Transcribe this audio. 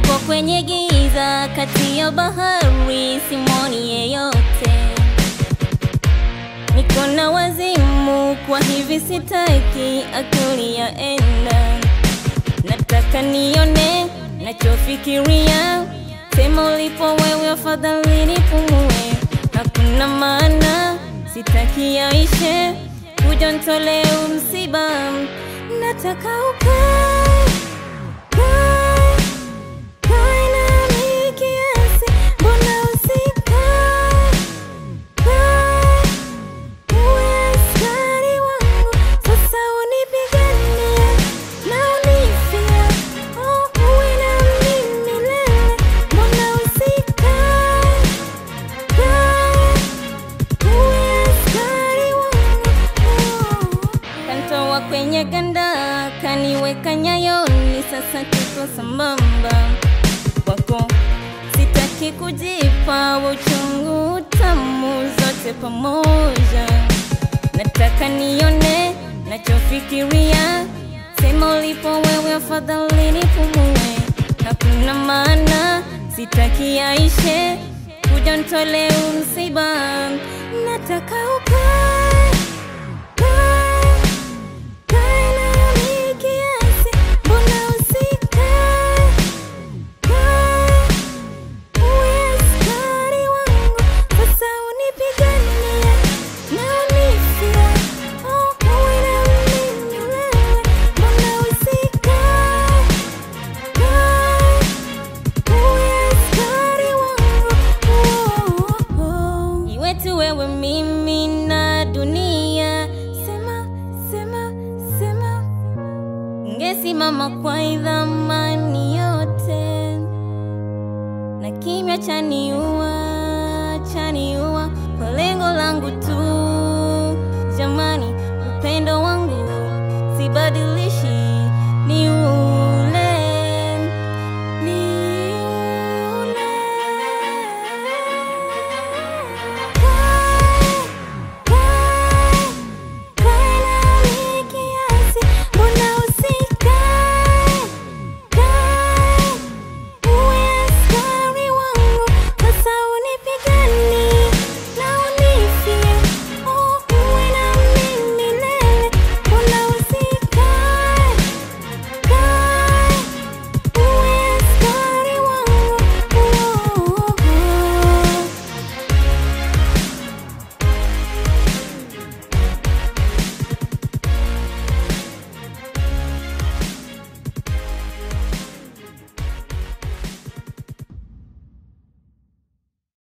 Niko kwenye giza kati ya bahari, simoni yeyote. Niko na wazimu, kwa hivi sitaki akili ya enda. Nataka nione nachofikiria, sema ulipo wewe, afadhali nipumue. Hakuna maana, sitaki yaishe, kuja nitolee msiba. Nataka ukae kae kae nami kiasi, mbona usikae kae uwe askari wangu sasa, unipiganie na unifia, oh, uwe na mimi milele, mbona usikae kae uwe askari wangu kantoa kwenye ganda kaniweka nyayoni, sasa tuko sambamba kwako, sitaki kujipa uchungu, tamu zote pamoja. Nataka nione nachofikiria, sema ulipo wewe, afadhali nipumue. Hakuna maana, sitaki yaishe, kuja nitolee msiba. Nataka ukae kae kae nami kiasi, mbona usikae kae uwe askari wangu sasa, unipiganie na unifia, oh, uwe na mimi milele, mbona usikae kae uwe askari wangu, oh, oh, oh. Iwe tu wewe mimi na dunia, sema sema sema, ngesimama kwa idhamani yote na kimya chaniua